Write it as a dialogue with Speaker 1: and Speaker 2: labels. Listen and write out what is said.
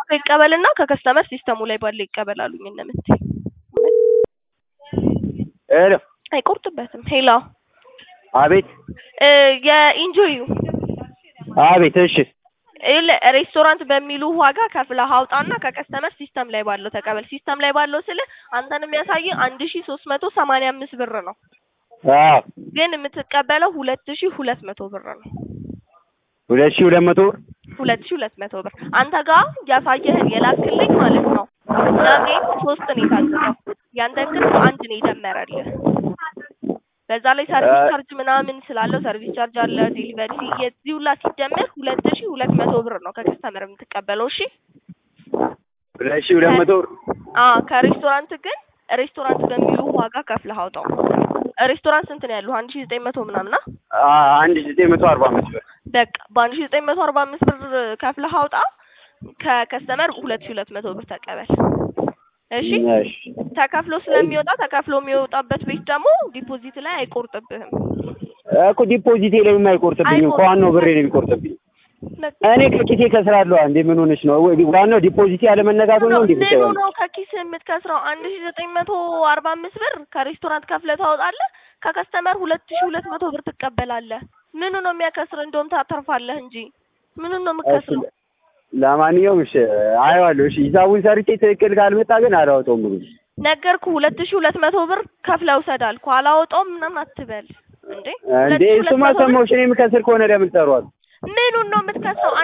Speaker 1: ይቀበልና ከከስተመር ሲስተሙ ላይ ባለ ይቀበል አሉኝ እነ ምንቴ።
Speaker 2: ሄሎ
Speaker 1: አይቆርጥበትም። ሄሎ
Speaker 2: አቤት
Speaker 1: እ የኢንጆዩ
Speaker 2: አቤት እሺ
Speaker 1: ይኸውልህ ሬስቶራንት በሚሉ ዋጋ ከፍለህ አውጣና ከከስተመር ሲስተም ላይ ባለው ተቀበል። ሲስተም ላይ ባለው ስልህ አንተን የሚያሳይ አንድ ሺ ሶስት መቶ ሰማንያ አምስት ብር ነው፣
Speaker 2: አዎ
Speaker 1: ግን የምትቀበለው ሁለት ሺ ሁለት መቶ ብር ነው።
Speaker 2: ሁለት ሺህ ሁለት መቶ ብር
Speaker 1: ሁለት ሺ ሁለት መቶ ብር አንተ ጋር ያሳየህን የላክልኝ ማለት ነው። እኛ ጌት ሶስት ነው የታዘዘው፣ ያንተን ግን በአንድ ነው የደመረልህ። በዛ ላይ ሰርቪስ ቻርጅ ምናምን ስላለው ሰርቪስ ቻርጅ አለ፣ ዴሊቨሪ ፊ የዚህ ሁላ ሲደመር ሁለት ሺ ሁለት መቶ ብር ነው ከከስተመር የምትቀበለው። እሺ
Speaker 2: ሁለት ሺህ ሁለት መቶ ብር
Speaker 1: አ ከሬስቶራንት ግን ሬስቶራንት በሚሉ ዋጋ ከፍለህ አውጣው። ሬስቶራንት ስንት ነው ያለው? አንድ ሺ ዘጠኝ መቶ ምናምን አ
Speaker 2: አ- አንድ ሺህ ዘጠኝ መቶ አርባ አምስት ብር
Speaker 1: በቃ በአንድ ሺ ዘጠኝ መቶ አርባ አምስት ብር ከፍለህ አውጣ። ከከስተመር ሁለት ሺ ሁለት መቶ ብር ተቀበል። እሺ
Speaker 2: እሺ
Speaker 1: ተከፍሎ ስለሚወጣ ተከፍሎ የሚወጣበት ቤት ደግሞ ዲፖዚት ላይ አይቆርጥብህም።
Speaker 2: እኮ ዲፖዚቴ ላይ የማይቆርጥብኝም ከዋናው ብሬ ነው የሚቆርጥብኝ።
Speaker 1: በቃ
Speaker 2: እኔ ከኪሴ ከስራለሁ እንዴ ምን ሆነሽ ነው? ወይ ዋናው ዲፖዚቴ ያለመነጋቱ ነው እንዴ?
Speaker 1: ምኑ ነው ከኪስ የምትከስረው? አንድ ሺ ዘጠኝ መቶ አርባ አምስት ብር ከሬስቶራንት ከፍለህ ታወጣለህ። ከከስተመር ሁለት ሺ ሁለት መቶ ብር ትቀበላለህ። ምኑ ነው የሚያከስር? እንደውም ታተርፋለህ እንጂ ምኑ ነው የምትከስረው?
Speaker 2: ለማንኛውም እሺ አየዋለሁ። እሺ ሂሳቡን ሰርቼ ትክክል ካልመጣ ግን አላወጣውም ብሩ።
Speaker 1: ነገርኩ ሁለት ሺ ሁለት መቶ ብር ከፍለህ ውሰድ አልኩህ። አላወጣውም ምናምን አትበል እንዴ።
Speaker 2: እንዴ
Speaker 1: ሁለት ሺ ሁለት
Speaker 2: እሱማ
Speaker 1: መቶ ብር
Speaker 2: ሰማሁሽ። እኔ የምከስር ከሆነ ለምን ጠሯል?
Speaker 1: ምኑን ነው የምትከስረው?